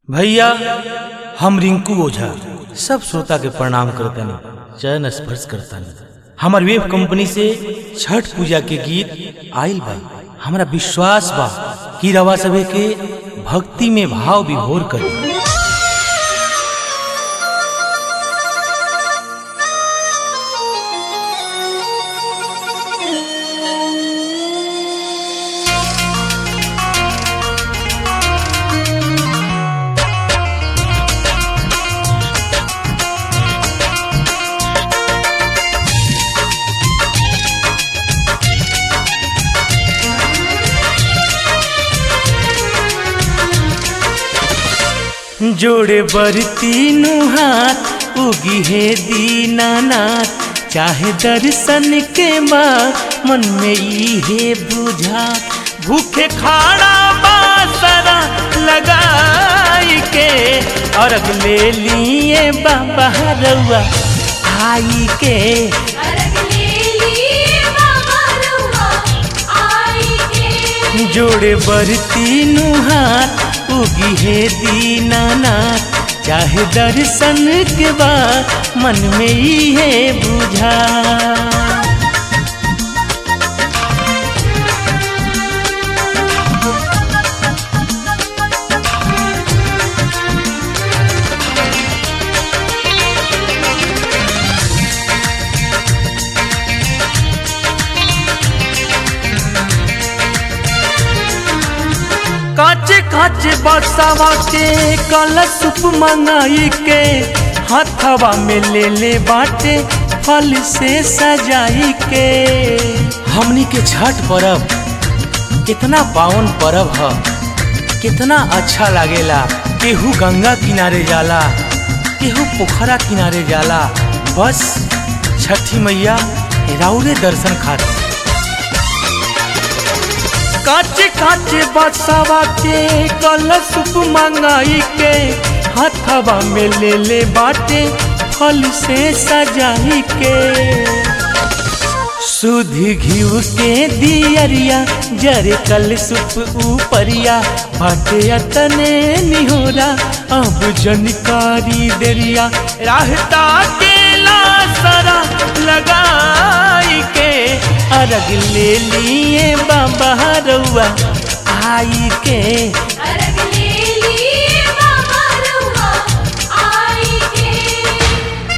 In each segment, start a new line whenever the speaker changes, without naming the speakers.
भैया हम रिंकू ओझा सब श्रोता के प्रणाम करतनी चरण स्पर्श करतनी हमार वेब कंपनी से छठ पूजा के गीत आइल बा हमरा विश्वास बा कि रवा सभे के भक्ति में भाव विभोर करी जोड़े बर तीनों हाथ उगी है दीनानाथ चाहे दर्शन के बाद मन में ई है बुझा भूखे खाड़ा बासरा लगाई के अर्घ ले लिए बाबा रउआ आई के
अरग ले लिए बाबा रउआ आई के
जोड़े बर तीनों हाथ उगी है दीनानाथ चाहे दर्शन के बाद मन में ही है बुझा काचे काचे बरसावा के कलश मंगाई के हाथवा में ले ले बाटे फल से सजाई के हमनी के छठ पर्व कितना पावन पर्व ह कितना अच्छा लागेला केहू गंगा किनारे जाला केहू पोखरा किनारे जाला बस छठी मैया राउरे दर्शन खातिर काचे काचे बसावा के कलश मंगाई के हथवा में ले ले बाटे फल से सजाई के सुध घिउ के दियरिया जरे कल सुप ऊपरिया बाटे अतने निहोरा अब जनकारी देरिया रहता के लासरा लगाई के अर्घ ले लिए बाबा रउआ आई के
अरग ले लिए बाबा रउआ आई के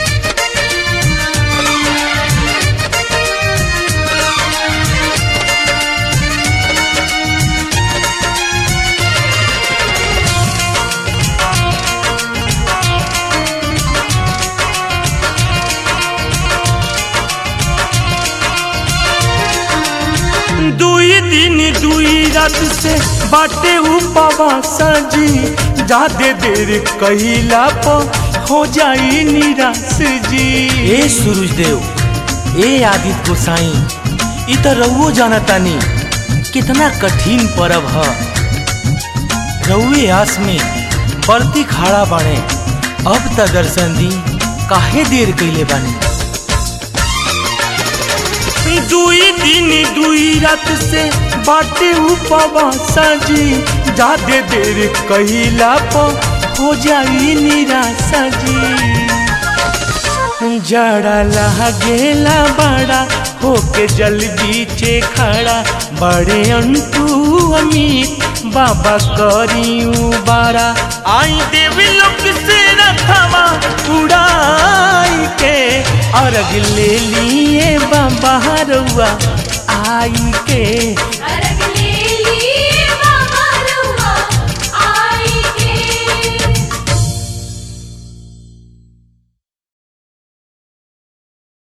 दुई दिन दुई रात से बाटे उपवास जी जादे देर कहिला पर हो जाई निराश जी ए सूरज देव ए आदित्य गोसाई इ त रउओ जानतानी कितना कठिन पर्व ह रउए आस में बरती खाड़ा बाणे अब त दर्शन दी काहे देर कइले बानी दुई दिन दुई रात से बाटे उपवास जी जादे देर कहिला पर हो जाई निराशा जी जड़ा लागेला बड़ा होके जल बीचे खड़ा बड़े अंटू अमीर बाबा करियू बारा आई देवी लोक से रथवा उड़ाई के अर्घ ले लिए बाबा रउआ आई के